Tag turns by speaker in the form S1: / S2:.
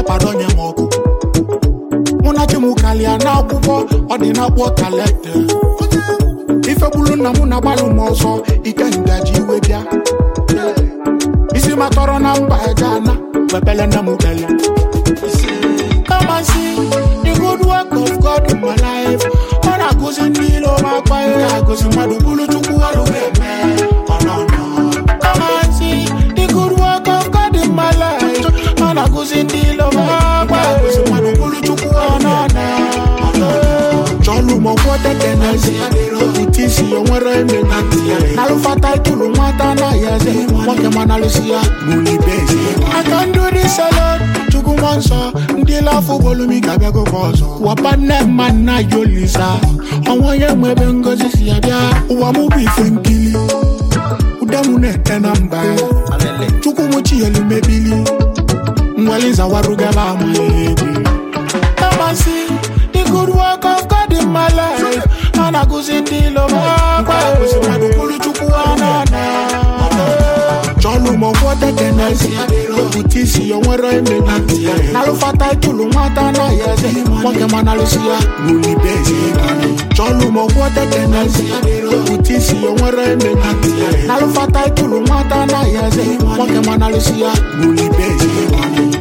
S1: nepadonye m ọkụ mụ na chi m kalịa n'akwụkwọ ọ dị n'akwụkwọ kalete ife gburu nna m na-agbalụ m ọsọ ike ngaji iwe bịa isi matọrọ na mba eje ana wepele nne m kele Come and see the good work of God in my life. Ọ na-akụzi ndị ilo m akpa ihe na-akụzi mmadụ bụrụ chukwu ọrụ ga-eme ọ nọ nọ. Come and see the good work of God in my life. Ọ na-akụzi ndị ilo m akpa ihe na-akụzi mmadụ bụrụ chukwu ọ nọ nọ. Chọlụ m ọkwọ tekenezi Okwute isi ya nwere eme na ntị ya Nalụfata itulu nwata anaghị eze Nwoke ma nalụsi ya Gbulibe ezi I can do this alone Chukwu mmụọ nsọ Ndị lafụ bolumi ga-abịagokwa ọzọ Wapa nne mma nna ya olisa Ọnwa ya nwe ebe ngozi si ya bịa Ụwa mụ bụ ife nkili Ude mụ na-ete na mba Chukwu mụ chi elu mebili Nweli zawarugaba amaghị ebi Come and see the good work of God in my life. And I go see the love of God. Chukwu anana. Chọlụ m ọkwọ tekenezi Okwute isi ya nwere eme na ntị ya Nalụfata itulu nwata anaghị eze Nwoke ma nalụsi ya Gbulibe ezi Chọlụ m ọkwọ tekenezi Okwute isi ya nwere eme na ntị ya Nalụfata itulu nwata anaghị eze Nwoke ma nalụsi ya Gbulibe ezi